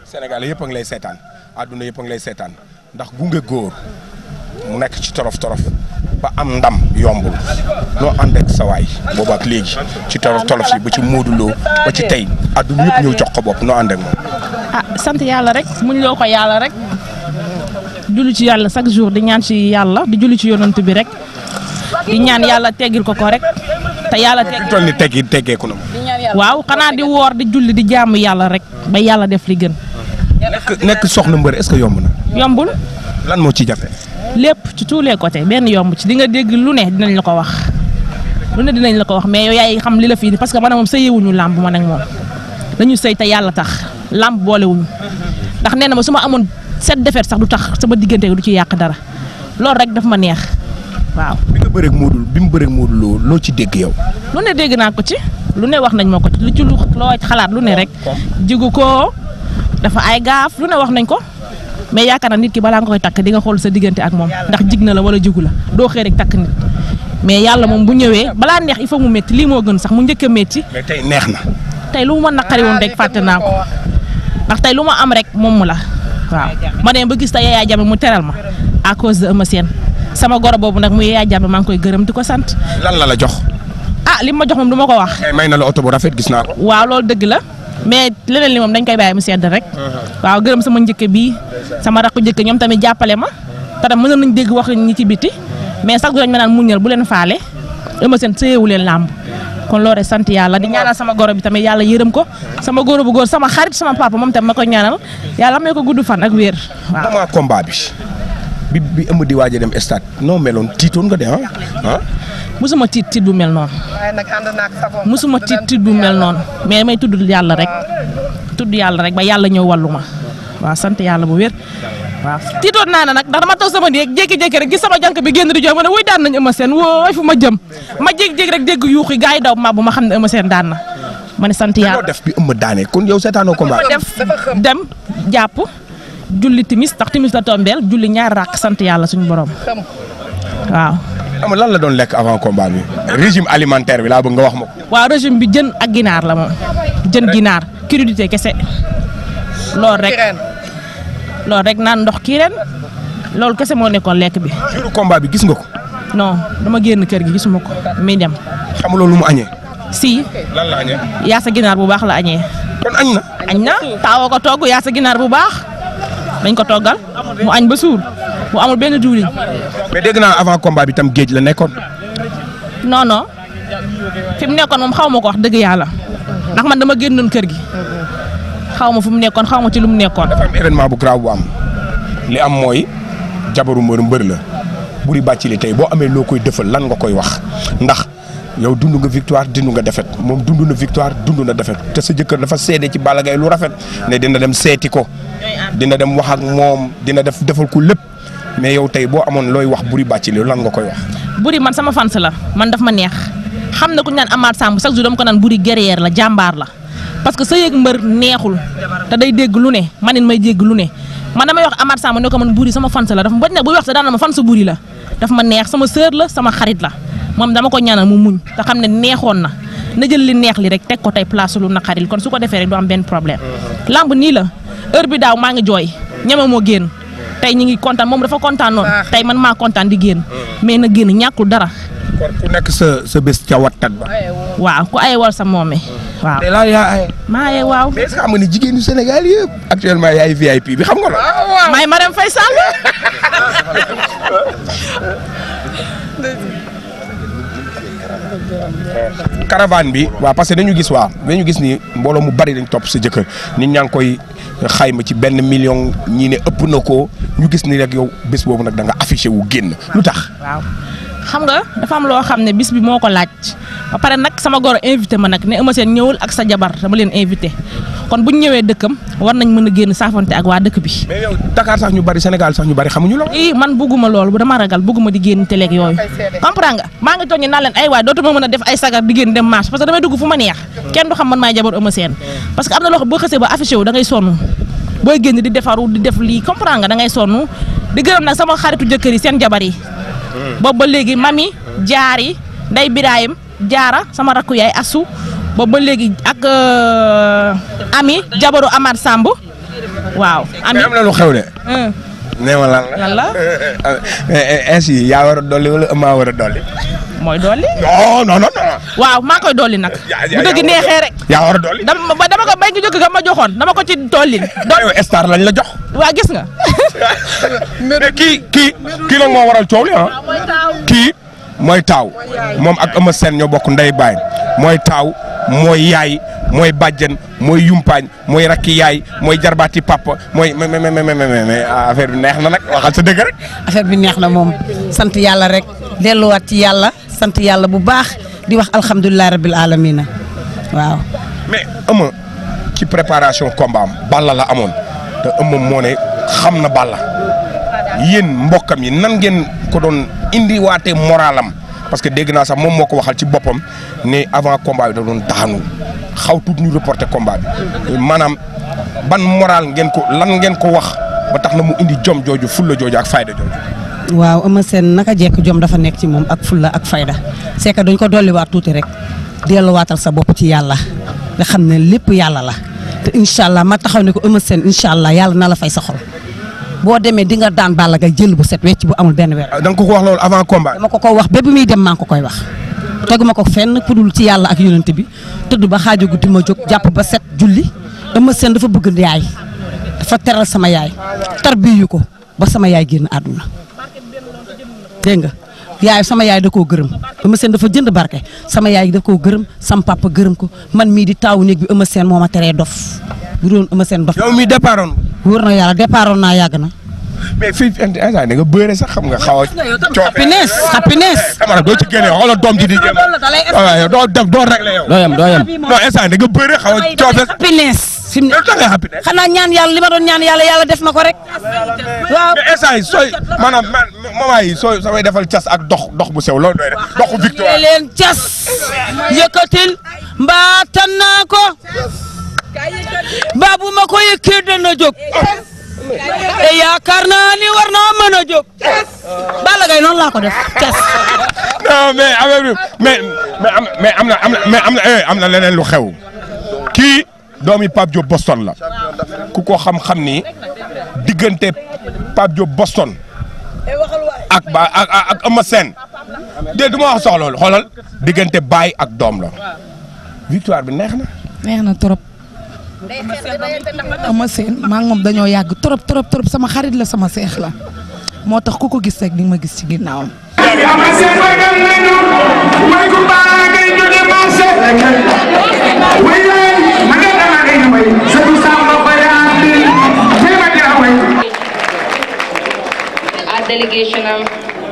Sénégal yëpp a ngi lay seetaan àdduna yëpp a ngi lay seetaan ndax gunge góor mu nekk ci torof torof ba am ndam yombul noo ànd ak sa waay boobu ak léegi ci torof torof yi ba ci mooduloo ba ci tey àdduna yëpp ñëw jox ko bopp noo ànd ak moom. ah sant yàlla rek muñ loo ko yàlla rek julli ci yàlla chaque jour di ñaan ci yàlla di julli ci yonant bi rek di ñaan yàlla teggil ko ko rek te yàlla fi teg mu toll nii teggi teggeeku na ma. waaw xanaa di woor di julli di jaamu yàlla rek ba yàlla def li gën nekk nekk soxna mbër est-ce que yomb na. yombul lan moo ci jafe. lépp ci tous les côtés benn yomb ci di nga dégg lu ne dinañ la ko wax lu ne dinañ la ko wax mais yow yaay xam li la fii parce que man ak moom sëyewuñu làmb man ak moom dañu sëy te yàlla tax làmb boolewuñu ndax nee na ma su ma amoon set defet sax du tax sama diggante du ci yàq dara loolu rek daf ma neex waaw. bi nga bëreeg Modou bi mu bëreeg Modou loo loo ci dégg yow. lu ne dégg naa ko ci lu ne wax nañ ma ko ci lu ci lu loo xalaat lu ne rek jigu ko dafa ay gaaf lu ne wax nañ ko mais yaakaar naa nit ki balaa nga koy takk di nga xool sa diggante ak moom ndax jig na la wala jigu la doo xëy rek takk nit mais yàlla moom bu ñëwee balaa neex il faut mu métti lii moo gën sax mu njëkk a métti mais tey neex na. tey lu mu ma naqari woon rek fàtte naa ko ndax tey lu ma am rek moom mu la waaw ma dem ba gis te Yaya Jammeh mu teral ma à cause de Eumeu Sène sama goro boobu nag mu Yaya Jammeh maa ngi koy gërëm di ko sant lan la la jox. ah li ma jox moom du ma ko wax tey may na la oto bu rafet gis naa ko. waaw loolu dëgg la mais leneen li moom dañ koy bàyyi mu sedd rek waaw gërëm sama njëkk bii sama rakku njëkk ñoom tamit jàppale ma te tam mënoon nañ dégg wax ñi ci biti mais sax dañ ma naan muñal bu leen faale Eumeu Sène sëyewu leen làmb kon loolu rek sant yàlla di ñaanal sama goro bi tamit yàlla yërëm ko sama goro bu góor sama xarit sama papa moom tamit ma koy ñaanal yàlla may ko gudd fan ak wér waaw. moment combat bi bi bi ëmb di waaj a dem stade noo meloon tiitoon nga de ah ah. musuma tiit tiit bu mel noonu waaye nag ànd naag sagoom musuma tiit tiit bu mel noonu mais may tudd yàlla rek tudd yàlla rek ba yàlla ñëw wàllu ma waaw sant yàlla bu wér waaw tiitoon naa ne nag ndax dama toog sama néeg jékki-jékki rek gis sama jànk bi génn di jooy ma ne wuy daan nañ Eumeu Sène wooy fu ma jëm ma jékki-jékki rek dégg yuux yi gars yi daw ma bu ma xam ne Eumeu Sène daan na ma ne sant loo yàlla def bi ëmb daane kon yow seetaanoo combat bi. def dem jàpp julli timis ndax timis la tombeel julli ñaar ràq sant yàlla suñu borom waaw am lan la doon lekk avant combat bi régime alimentaire bi laa bëgg nga wax ma ko. waaw régime bi jën ak ginaar la moom jën ginaar crudité kese loolu rek ren loolu rek naan ndox kii ren loolu kese moo nekkoon lekk bi jour combat bi gis nga ko non dama génn kër gi gisuma ko muy dem xamuloo lu mu añee. si lan la añee. yaa sa ginaar bu baax la añee kon añ na. añ na taawoo ko togg yaa sa ginaar bu baax dañ ko toggal mu añ ba suur mu amul benn diwlin mais dégg naa avant combat bi tam géej la nekkoon. non non fi mu nekkoon moom xaw ma ko wax dëgg yàlla ndax man dama génnoon kër gi xaw ma fu mu nekkoon xaw ma ci lu mu nekkoon dafa am événement bu grave bu am li am mooy jabaru mbër mbër la buri bàcci li tey boo amee loo koy defal lan nga koy wax ndax yow dund nga victoire dund nga défaite moom dund na victoire dund na défaite te sa jëkkër dafa seede ci Balla Gaye lu rafet ne dina dem seeti ko dina dem wax ak moom dina def defal ko lépp mais yow tey boo amoon looy wax buri bàcci li lan nga koy wax. buri man sama fans la man daf ma neex xam na ku ñu naan Amath Samb chaque jour dama ko naan buri guerrière la jàmbaar la parce que sa yëg mbër neexul te day dégg lu ne man it may dégg lu ne man damay wax Amath Samb ne ko man buri sama fans la dafa bañ nag buy wax sa daan na ma fans buri la daf ma neex sama sœur la sama xarit la moom dama ko ñaanal mu muñ te xam ne neexoon na na jël li neex li rek teg ko tey place lu naqaril kon su ko defee rek du am benn problème lamb nii la heure bi daaw maa ngi jooy ñeme moo génn tey ñu ngi kontaan moom dafa kontaan noonu tey man maa kontaan di génn mais na génn ñàkkul dara kon ku nekk sa sa bés ca wattat ba. waaw ku ay wal sa moome waaw te laa yaa ay. maa ye waaw mais est-ce que xam nga ni jigéenu Sénégal yëpp actuellement yaay VIP bi xam nga loolu. maay Marème Faye Sall caravane bi waaw parce que dañu gis waa dañu gis ni mbooloo mu bari dañ topp sa jëkkër nit ñaa ngi koy xayma ci benn million ñii ne ëpp na ko ñu gis ni rek yow bés boobu nag da nga affiché wu génn lu tax. waaw xam nga dafa am loo xam ne bis bi moo ko laaj ba pare nag sama goro invité ma nag ne Eumeu Sène ñëwul ak sa jabar dama leen invité kon bu ñu ñëwee dëkkam war nañ mën a génn saafante ak waa dëkk bi. mais yow Dakar sax ñu bari Sénégal sax ñu bari xamuñu la. ii man bugguma loolu bu dama ragal bugguma di génn télé ak yooyu comprends nga maa ngi tooñ naa leen ay waay dootuma mën a def ay sagar di génn dem marche parce que damay dugg fu ma neex kenn du xam man maay jabar Eumeu Sène parce que am na loo xam boo xësee ba affiché wu da ngay sonn booy génn di defaru di def lii comprends nga da ngay sonn di gërëm nag sama xaritu jëkkër yi seen jabar yi boobu ba léegi mami jaar yi nday biraayim jaara sama rakku yaay asu boobu ba léegi ak ami jabaru Amath Samb waaw. ami mais am na lu xew de. hum, nee ma lan la. lan la ainsi yaa war a dolli wala maa war a dolli. mooy dolli. non non non non. waaw maa koy dolli nag. yaa- bu yaa- dëgg yaa- neexee rek. yaa war a dolli. dama ba dama ko bay gi jóg ga ma joxoon dama ko ci dolli. do yow star lañ la jox. waa gis nga. mais kii kii kii nag moo waral coow li ah. kii mooy taaw moom ak Eumeu Sène ñoo bokk ndey baay mooy taaw mooy yaay mooy bàjjen mooy yumpaañ mooy rakki yaay mooy jarbaati papa mooy mais mais mais mais mais affaire bi neex na nag waxal sa dëgg rek. affaire bi neex na moom sant yàlla rek delluwaat ci yàlla sant yàlla bu baax di wax alhamdulilah rabil alamina waaw. mais Eumeu ci préparation combat am Balla la amoon te Eumeu moo ne xam na Balla yéen mbokkam yi nan ngeen ko doon indiwaatee moralam parce que dégg naa sax moom moo ko waxal ci boppam ne avant combat bi da doon daanu xaw tuut ñu reporté combat bi maanaam ban moral ngeen ko lan ngeen ko wax ba tax na mu indi jom jooju fulla jooju ak fayda jooju. waaw Eumeu Sène naka jekk jom dafa nekk ci moom ak fulla ak fayda c'est que dañ ko dolliwaat tuuti rek delluwaatal sa bopp ci yàlla nga xam ne lépp yàlla la te incha allah ma taxaw ne ko Eumeu Sène incha allah yàlla na la fay sa xol boo demee di nga daan Balla Gaye jël bu set wecc bu amul benn weer. da nga ko ko wax loolu avant combat. dama ko ko wax ba bi muy dem maa ngi ko koy wax teguma ko fenn ku dul ci yàlla ak yonent bi tëdd ba xaaju guddi ma jóg jàpp ba set julli Eumeu Sène dafa bëgg yaay dafa teral sama yaay tarbiyu ko ba sama yaay génn àdduna dégg nga yaay sama yaay da koo gërëm Eumeu Sène dafa jënd barke sama yaay da koo gërëm sam papa gërëm ko man mii di taawu néeg bi Eumeu Sène moo ma teree dof bu doon Eumeu Sène dof yow mi départ woon wóor na yàlla départoon naa yàgg na mais fii instant da nga bëre sax xam nga xaw a. coofe happiness happiness Camara doo ci génne xoolal doom ji di jéem loolu da lay a. waaw yow doo def doo réglé yow. doo yem doo yem non instant da nga bëre xaw a coofe. happiness fi mu ne yow da nga happy ne. xanaa ñaan yàlla li ma doon ñaan yàlla yàlla def na ko rek waaw mais instant yi sooy maanaam man moment yi sooy samay defal cas ak dox dox bu sew loolu doy def doxu victoire. leen cas yëkkatil mbaatan naa ko baabu ma ko yëkkee dana jóg te yaakaar naa ni war naa mën a jóg Balla Gaye noonu laa ko def cas non mais affaire bi mais mais am mais am na am na mais am na eh, am na leneen lu xew kii doomi Pape Diop Boston la ku ko xam-xam ni diggante Pape Diop Boston ak ba ak ak ak Eumeu Sène de du ma wax soxla loolu xoolal diggante baay ak doom la victoire bi neex na. neex na trop Eumeu Sène maa ngi moom dañoo yàgg trop trop trop sama xarit la sama seex la moo tax ku ko gis rek di nga ma gis ci ginnaawam. Ama Sène magal nañu way ku baax ngay jóge marché way lay ma nga dama ngay way sëtu Samba Bayaan bi jéema dina way our delegation am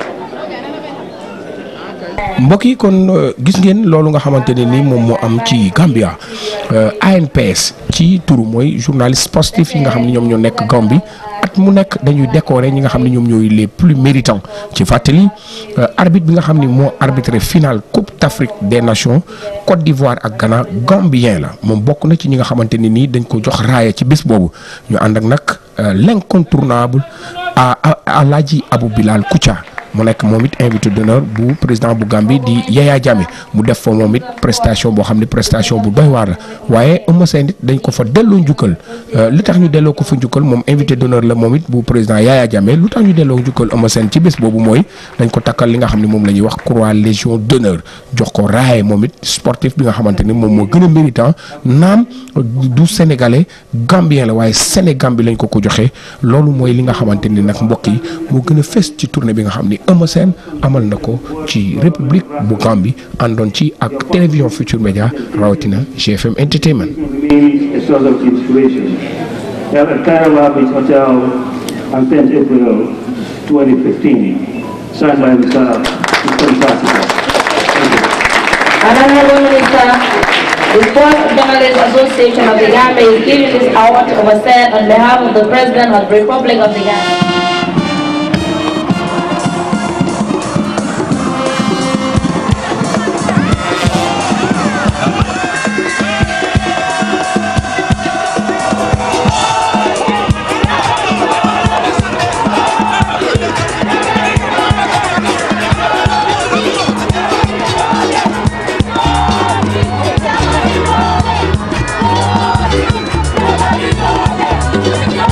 mbokk yi kon euh, gis ngeen loolu nga xamante ne ni moom moo am ci Gambia euh, ANPS ci turu mooy journaliste sportif yi nga xam ne ñoom ñoo nekk Gambie at mu nekk dañuy décorer ñi nga xam ne ñoom ñooy les plus méritants ci fàttali euh, arbitre bi nga xam ne moo arbitré finale Coupe d'Afrique des Nations Côte d'Ivoire ak Ghana Gambien la moom bokk na ci ñi nga xamante ne nii dañ ko jox raaya ci bés boobu ñu ànd ak nag euh, l'incontournable à Alaaji Abou Bilal Koutia mu nekk moom it invité d'honneur bu président bu Gambie di Yaya Jammeh mu def fa moom it prestation boo xam ne prestation bu doy waar la waaye Eumeu Sène it dañ ko fa delloo njukkal li tax ñu delloo ko fa njukkal moom invité d'honneur la moom it bu président Yaya Jammeh lu tax ñu delloo njukkal Eumeu Sène ci bés boobu mooy dañ ko takkal li nga xam ne moom la ñuy wax croix légion d'honneur jox ko raaye moom it sportif bi nga xamante ni moom moo gën a méritant naam du sénégalais gambien la waaye Sénégambie lañ ko ko joxee loolu mooy li nga xamante ni nag mbokk yi moo gën a fës ci tournée bi nga xam ni Eumeu Sène amal na ko ci république bu Gambie àndoon ci ak télévision Futur Média rawatina GFM Entertainment. a source of inspiration. We have a Cairo Beach Hotel on 10th April 2015, signed by Mr. Mr. Fasika. Honorable Minister, the Sports Journalists Association of the Gambia is giving this award to Obasan on behalf of the President of the Republic of the Gambia. Thank you.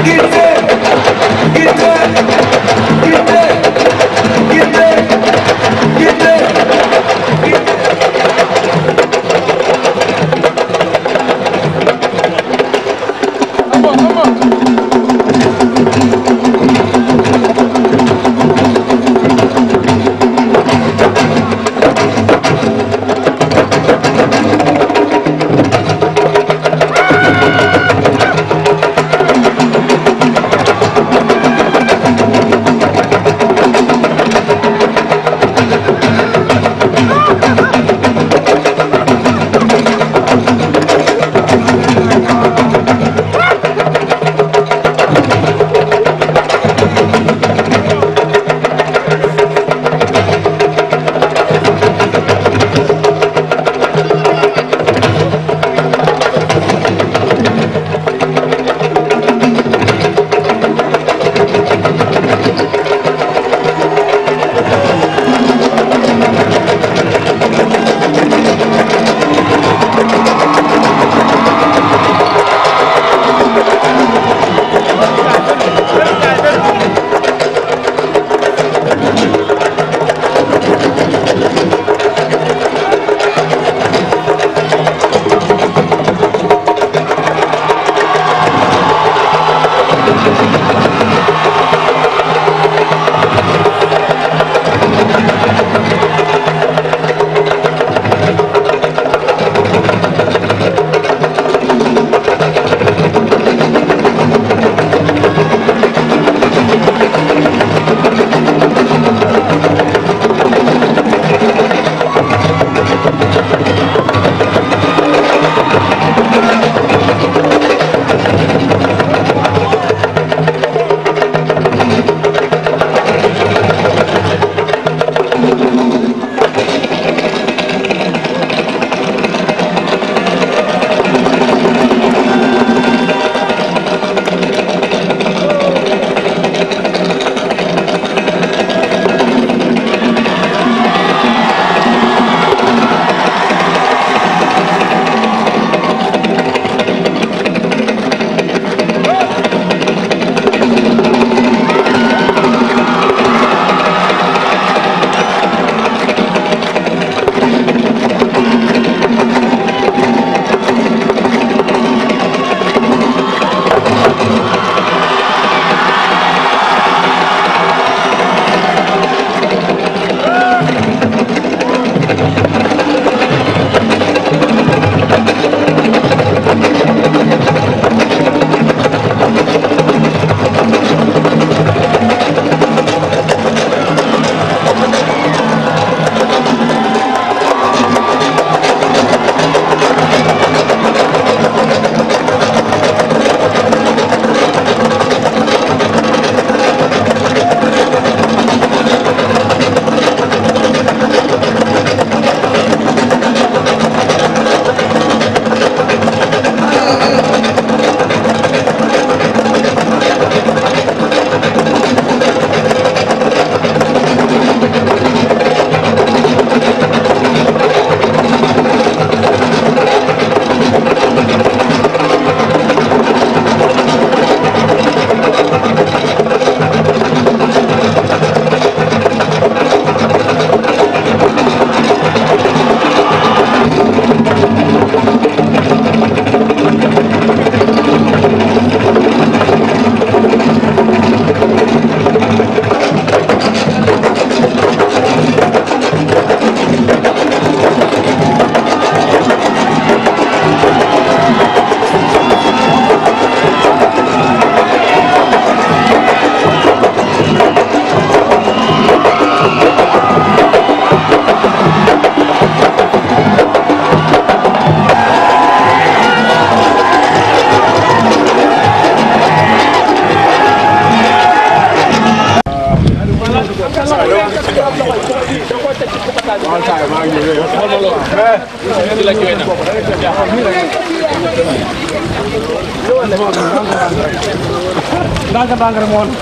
ndànk ndànk rek moo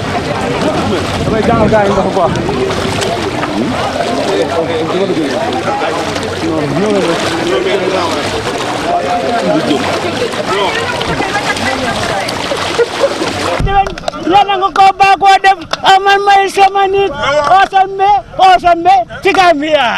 damay jàngal gars yi ndox quoi Ñëwee yàlla nga ko baagoo def amal may sama nit osambe osambe ci Gambia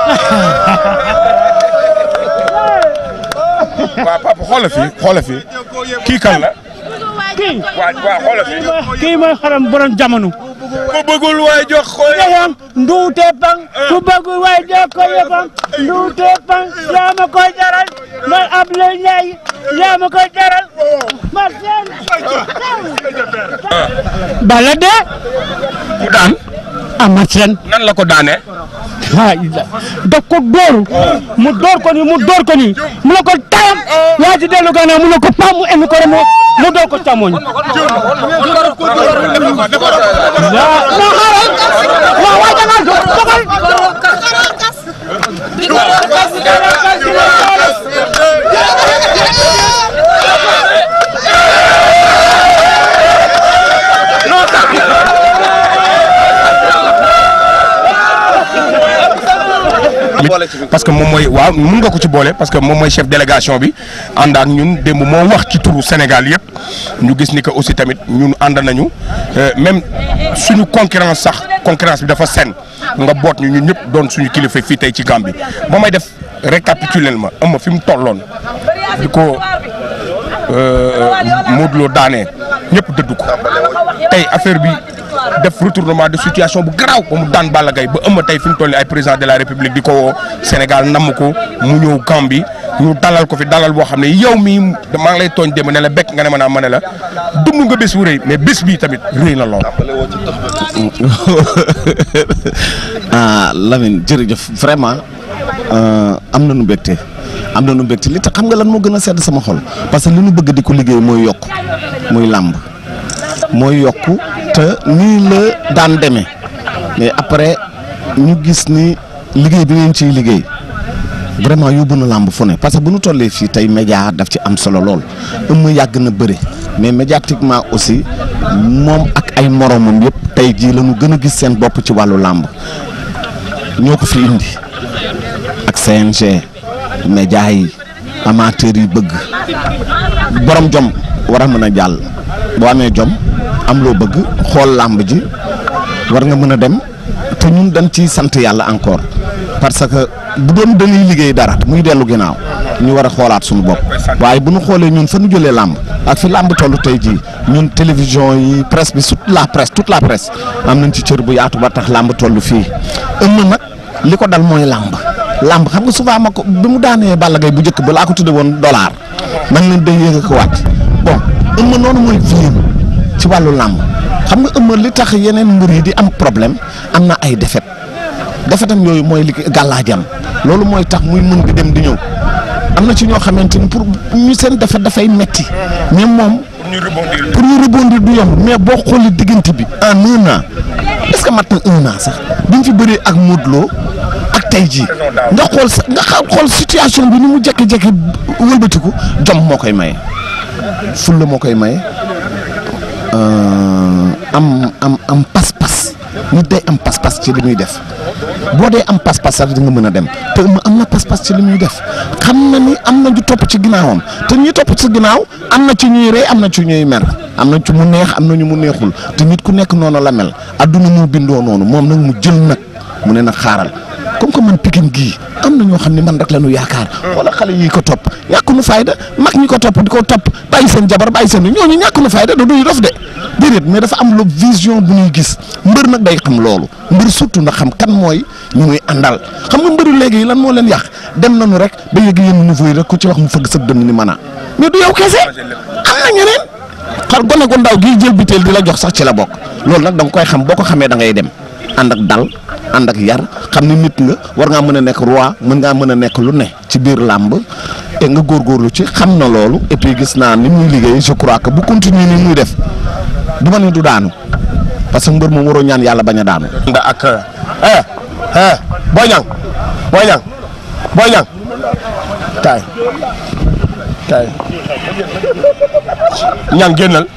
waaw papa xoolal fii xoolal fii kii kan la. kii waaw waaw xoolal fii. kii mooy xaram borom jamono ku bëggul waay jox ko yeyam nduute pang ku bëggul waay jox ko yefam nduute pang yaa ma koy jaral man Abdoulaye Ndiaye yaa ma koy jaral man seen bala de ku daan Amath Sène nan la ko daanee. ah daf ko dóor mu dóor ko ni mu dóor ko ni mu ne ko tayam yaa ci dellu gannaaw mu ne ko pam mu indi ko rek mu mu dóor ko càmmoñ. waaw non xaaral waaw waa jangal dogal parce que moom mooy waaw mun nga ko ci boole parce que moom mooy chef délégation bi ànd ak ñun démb moo wax ci turu Sénégal yëpp ñu gis ni que aussi tamit ñun ànd nañu euh, même suñu concurrence sax concurrence bi dafa sen nga boot ñu ñun ñëpp doon suñu kilifa fii tey ci Gambie ba may def récapitulel ma ëmma fi mu tolloon di ko Modou Lo daanee ñëpp dëddu ko tey affaire bi def retournement de situation bu garaaw ba mu daan Balla Gaye ba ëmma tey fi mu toll nii ay président de la république di ko woo Sénégal namm ko mu ñëw Gambie ñu dalal ko fi dalal boo xam ne yow mii maa ngi lay tooñ dem ne la bekk nga ne ma naa ma ne la dund nga bés bu rëy mais bés bii tamit rëy na lool. ah Lamine jërëjëf vraiment am na nu mbégte am na nu mbégte li tax xam nga lan moo gën a sedd sama xol parce que li nu bëgg di ko liggéey mooy yokk muy làmb mooy yokku te nii la daan demee mais après ñu gis ni liggéey bi ngeen ciy liggéey vraiment yóbbu na làmb fu ne parce que bu nu tollee fii tey média daf ci am solo lool ëmma yàgg na bëre mais médiatiquement aussi moom ak ay moromam yëpp tey jii la ñu gën a gis seen bopp ci wàllu làmb ñoo ko fi indi ak CNG média yi amateurs yi bëgg borom jom war a mën a jàll boo amee jom am loo bëgg xool làmb ji war nga mën a dem te ñun dañ ciy sant yàlla encore parce que bu doon dañuy liggéey dara muy dellu ginnaaw ñu war a xoolaat suñu bopp waaye bu ñu xoolee ñun fa ñu jëlee làmb ak fi làmb toll tey jii ñun télévision yi presse bi toute la presse toute la presse am nañ ci cër bu yaatu ba tax làmb toll fii ëmm nag li ko dal mooy làmb làmb xam nga souvent ma ko bi mu daanee Balla Gaye bu njëkk ba laa ko tudde woon dollar man leen day yéeg ko wàcc bon ëmm noonu mooy fii ci wàllu làmb xam nga ëmma li tax yeneen mbir yi di am problème am na ay defet defetam yooyu mooy li gàllaajam loolu mooy tax muy mën di dem di ñëw am na ci ñoo xamante ni pour ñu seen defet dafay metti mais moom pour ñu rebondir du yomb mais boo xoolee diggante bi en un an est-ce que mat na un an sax bi ñu fi bëree ak Modou Lo ak tey jii nga xool sa nga xool situation bi ni mu jékki-jékki wëlbatiku jom moo koy maye fulla moo koy maye am am am pas-pas nit day am pas-pas ci li muy def boo dee am pas-pas sax di nga mën a dem te am na pas-pas ci li muy def xam na ni am na ñu topp ci ginnaawam te ñuy topp ci ginnaaw am na ci ñuy rey am na ci ñuy mer am na ci mu neex am na ñu mu neexul te nit ku nekk noonu la mel adduna mu bindoo noonu moom nag mu jël nag mu ne nag xaaral comme que man Pikine gii am na ñoo xam ne man rek la ñu yaakaar wala xale yi ko topp ñàkk nu fayda mag ñi ko topp di ko topp bàyyi seen jabar bàyyi seen ñooñu ñàkk nu fayda da duy dof de déedéet mais dafa am lu vision bu ñuy gis mbër nag day xam loolu mbër surtout na xam kan mooy ñu ngi àndal xam nga mbëru léegi lan moo leen yàq dem nañu rek ba yëg yenn niveau yi rek ku ci wax mu fëgg sa dënn ni mën a mais du yow kese am na ñeneen xar gone gu ndaw gii jël biteel di la jox sax ci la bokk loolu nag da nga koy xam boo ko xamee da ngay dem ànd ak dal ànd ak yar xam ni nit nga war ngaa mën a nekk roi mën ngaa mën a nekk lu ne ci biir làmb te nga góorgóorlu ci xam na loolu et puis gis naa ni muy liggéey je crois que bu continuer ni muy def du ma ne du daanu parce que mbër moom waroo ñaan yàlla bañ a daanu. nda ak eh eh Boy Niang Boy Niang Boy Niang kaay kaay Niang génnal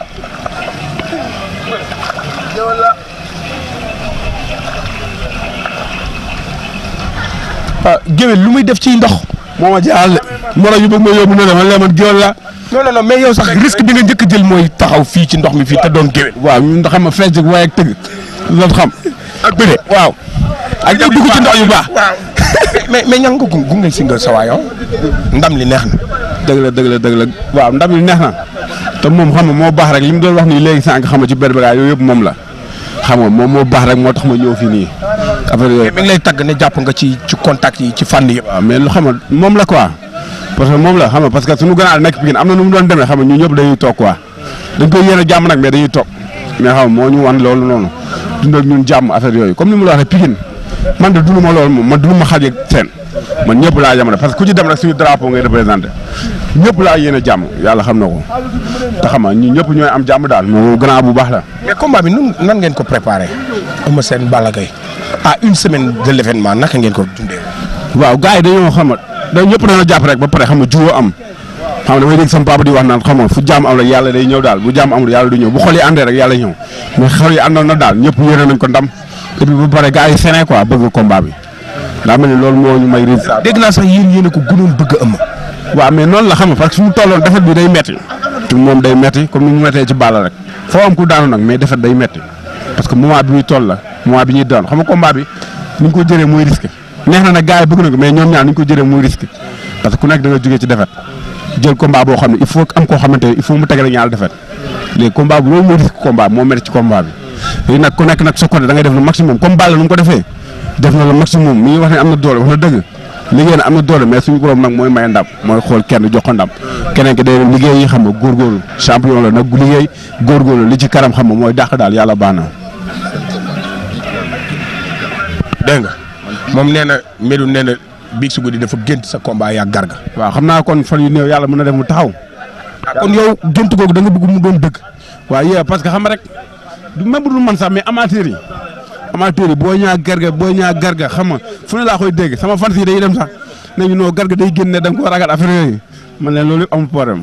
ah géwél lu muy def ci ndox moo ma jaaxal de moo tax ñu bëgg ma yóbbu ne man lee man géwél la non non non mais yow sax risque bi nga njëkk a jël mooy taxaw fii ci ndox mi fii te doon géwél. waaw ñun xam nga fecc waaye ak tëgg loolu xam. ak bëre waaw. ak dugg ci ndox yu baax. waaw mais mais ñan nga gu gunge si nga sa waayoo ndam li neex na. dëgg la dëgg la dëgg la waaw ndam li neex na te moom xam nga moo baax rek li mu doon wax nii léegi sànq xam nga ci berbera yooyu yëpp moom la xam nga moom moo baax rek moo tax ma ñëw fii nii affaire yooyu. mi ngi lay tagg ne jàpp nga ci ci contact yi ci fànn yëpp. waaw mais lu xam nga moom la quoi parce que moom la xam nga parce que suñu gànnaar nekk Pikine am na nu mu doon demee xam nga ñun ñëpp dañuy toog quoi dañ koy yéene jàmm nag mais dañuy toog mais xam nga moo ñu wan loolu noonu dund ak ñun jàmm affaire yooyu comme ni mu la waxee Pikine man de dund ma loolu moom man dund ma xaaj ak seen man ñëpp laa yemale parce que ku ci dem rek suñu drapeau ngay représenté ñëpp laa yéene jàmm yàlla xam na ko te xam nga ñun ñëpp ñooy am jàmm daal moo gannaaw bu baax la. mais combat bi nun nan ngeen ko préparé Eumeu Sène Balla Gaye à une semaine de l' événement naka ngeen ko dundee. waaw gars yi dañoo xam nga dañ ñëpp dañoo jàpp rek ba pare xam nga juwoo am xam nga damay dégg sama papa di wax naan xam nga fu jàmm am rek yàlla day ñëw daal bu jàmm amul yàlla du ñëw bu xol yi àndee rek yàlla ñëw mais xol yi àndoon na daal ñëpp yéene nañ ko ndam et puis ba pare gars yi sene quoi bëgg combat bi daa mel ni loolu moo ñu may résultat. dégg naa sax yéen yéen a ko gënoon bëgg a ëmm. waaw mais noonu la xam nga parce que fi mu tolloon defet bi day metti te moom day metti comme ni mu mettee ci Balla rek foo am ku daanu nag mais defet day metti parce que moment bi muy toll la moment bi ñuy doon xam nga combat bi ni ñu ko jëree muy risque neex na nag gars yi bëgg na ko mais ñoom ñaar ni ñu ko jëree muy risque parce que ku nekk da nga jógee ci defet jël combat boo xam ne il faut am koo xamante ne il faut mu tegale ñaar defet léegi combat bu loolu mooy risque combat moo metti ci combat bi léegi nag ku nekk nag sa côté da ngay def le maximum comme Balla nu mu ko defee def na le maximum mi ngi wax ne am na doole wax na dëgg liggéey na am na doole mais suñu borom nag mooy may ndam mooy xool kenn jox ko ndam keneen ki day dem liggéey yi xam nga góorgóorlu champion la nag liggéey góorgóorlu li ci kanam xam nga mooy dàq daal yàlla baax na. dégg nga moom nee na Médou nee na biig su guddi dafa gént sa combat yaa garga. waaw xam naa kon fan yu néew yàlla mën na def mu taxaw. kon yow gént googu da nga bëgg mu doon dëgg. waaw yee parce que xam nga rek du même bu dul man sax mais amateur yi amateur yi boo ñaa garga boo ñaa garga xam nga fu ne laa koy dégg sama fan si dañuy dem sax ne ñu noo garga day génne da nga koo ragal affaire yooyu man leen loolu yëpp amul problème.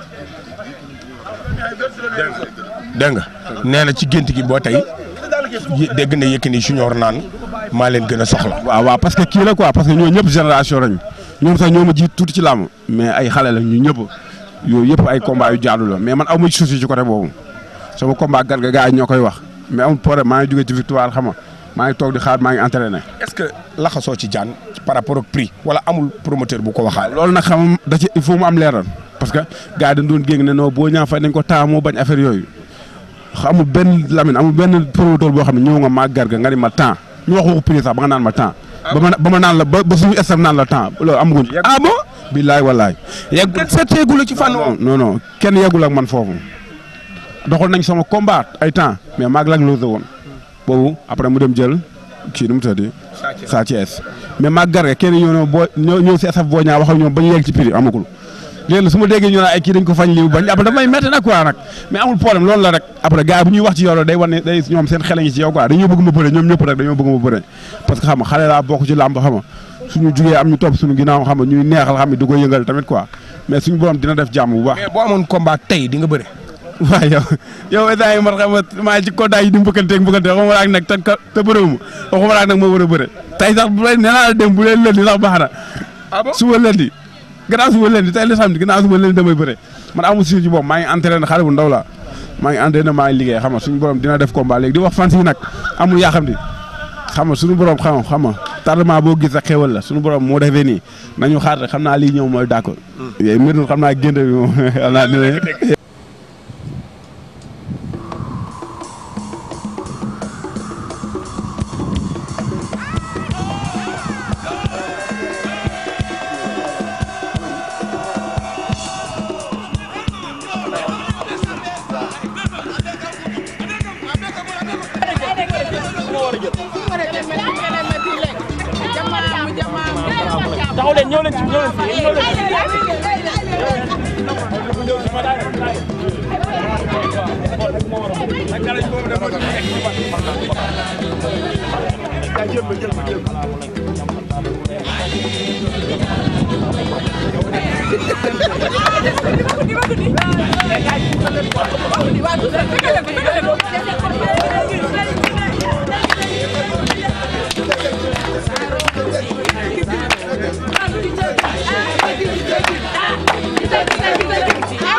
dégg nga nee na ci gént gi boo tey dégg na Yékini Junior naan maa leen gën a soxla. waaw waaw parce que kii la quoi parce que ñoo ñëpp génération lañ ñoom sax ñoo ma jiit tuuti ci làmb mais ay xale la ñu ñëpp yooyu yëpp ay combat yu jaadu la mais man aw ma ci souci ci côté boobu sama combat garga gars yi ñoo koy wax mais amul problème maa ngi jógee ci victoire xam nga maa ngi toog di xaar maa ngi entraîné. est-ce que laxasoo ci jaan par rapport ak prix wala amul promoteur bu ko waxaale. loolu nag xam da ci il faut mu am leeral parce que gars yi dañ doon géng ne non boo ñaa fay nañ ko taa moo bañ affaire yooyu amul benn Lamine amul benn promoteur boo xam ne ñëw nga maa garga nga ni ma temps ñu wax waxu prix sax ba nga naan ma temps ba ma ba ma naan la ba ba suñu estam naan la temps loolu amaguñ. ah bon. billaay wallaay. yegg kenn seeteegu la ci fànn non non non kenn yeggul ak man foofu doxal nañ sama combat ay temps mais maag lag lose woon boobu après mu dem jël kii nu mu tëddee. Sa Thiès mais maag garga kenn ñëw na boo ñëw ñëw si esaf boo ñaa wax ak ñoom ba ñu yegg ci prix amagul. léegi su ma déggee ñu ne ay kii dañ ko fañ lii bañ après damay métti nag quoi nag mais amul problème loolu la rek après gars yi bu ñuy wax ci yow day wane day ñoom seen xel ngi ci yow quoi dañoo bëgg ma bëre ñoom ñëpp rek dañoo bëgg ma bëre parce que xam nga xale laa bokk ci làmb xam nga suñu jugee am ñu topp suñu ginnaaw xam nga ñuy neexal xam nga di ko yëngal tamit quoi mais suñu borom dina def jàmm bu baax. mais boo amoon combat tey di nga bëre. waaw yow yow état yi man xam nga maa ci kontaan yi di mbëkkanteeg mbëkkante waxuma la ak nag te te bëreewuma waxuma la ak nag moo war a bëre tey sax bu leen nee naa la dem bu leen lëndi sax baax na suba lëndi gannaaw suba leen di tey la samedi gannaaw suba leen damay bëre man amul si ci bopp maa ngi entraîné xale bu ndaw la maa ngi entraîné maa ngi liggéey xam nga suñu borom dina def combat léegi di wax fan si nag amul yaa xam di xam nga suñu borom xam xam nga tardement boo gis ak xéwal la suñu borom moo defee nii nañu xaar rek xam naa lii ñëw mooy d'accord. yooyu mbir xam naa génte bi moom xam naa dina. taxaw leen ñëw leen ci ñëw leen ci ñëw leen Ah!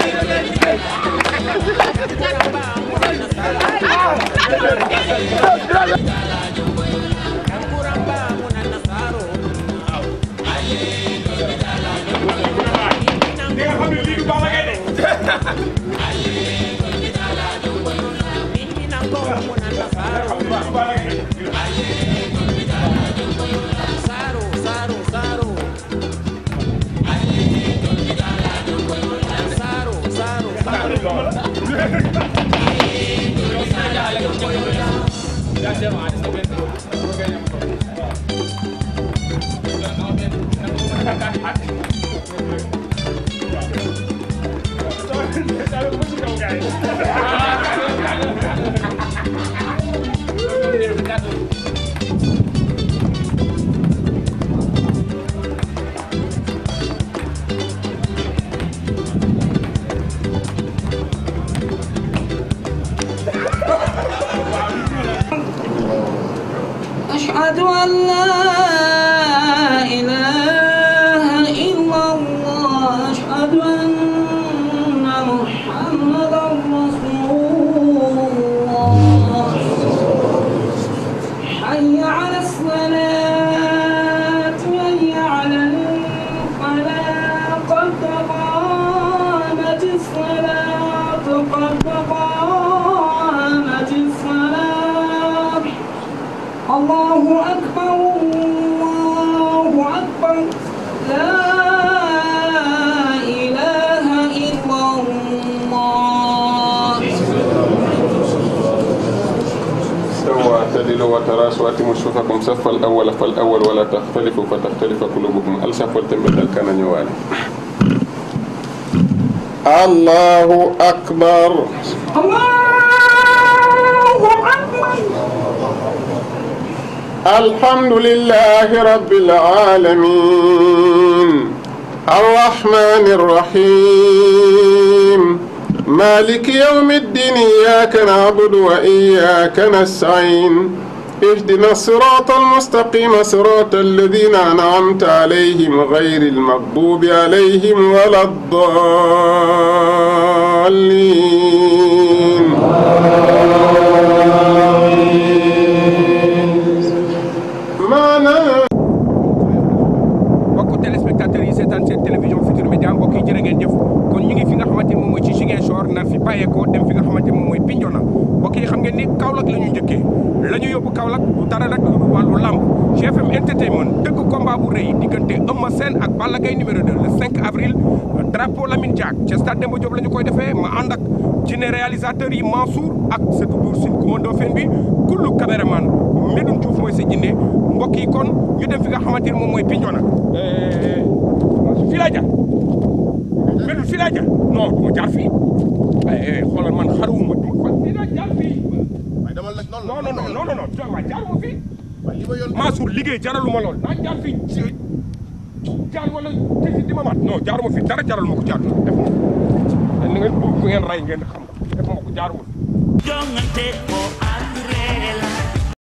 أشهد أن لا إله إلا الله أشهد أن محمدا رسول الله حي على الصلاة حي على الفلاح قد قامت الصلاة قد قامت الصلاة الله أكبر الله أكبر لا إله إلا الله استووا اعتدلوا وتراصوا واتموا صفوفكم صف الاول فالاول ولا تختلفوا فتختلف قلوبكم الصف تمبل كان نيوالي الله اكبر الله أكبر الحمد لله رب العالمين الرحمن الرحيم مالك يوم الدين إياك نعبد وإياك نستعين اهدنا الصراط المستقيم صراط الذين أنعمت عليهم غير المغضوب عليهم ولا الضالين maanaam mbokku téléspectateurs yi seetaan seen télévision Futurs Médias mbokk yi jërë ngeen jëf kon ñu ngi fi nga xamante ni moom mooy ci Ziguinchor nar fi bàyyeekoo dem fi nga xamante ni moom mooy Bignona mbokk yi xam ngeen ni Kaolack la ñu njëkkee la ñu yóbbu Kaolack du dara rek lu wàllu lamb GFM entertainment dëgg combat bu rëy diggante Eumeu Sène ak Balla Gaye numéro 2 le 5 avril drapeau Lamine Diack ca stade Demba Diop la ñu koy defee ma ànd ak ci ne réalisateurs yi Mansour ak Seydou Dour Sine Coumando Fène bi kullu caméraman Medoune Diouf mooy sa jinne mbokk yi kon ñu dem fi nga xamante ni moom mooy Bignona fii laa jaar Medoune fii laa jaar non du ma jaar fii ay xoolal man xaruwuma du ma fii laa jaar fii non non non non non non waaye jaaruma fii Mansour liggéey jaraluma lool naa jaar fii ci jaar wala tisi di ma mat non jaaruma fii dara jaraluma ko jaar def ma ni ngeen bu ngeen ray ngeen xam def ma ko jaaruma jongante ko ak ree la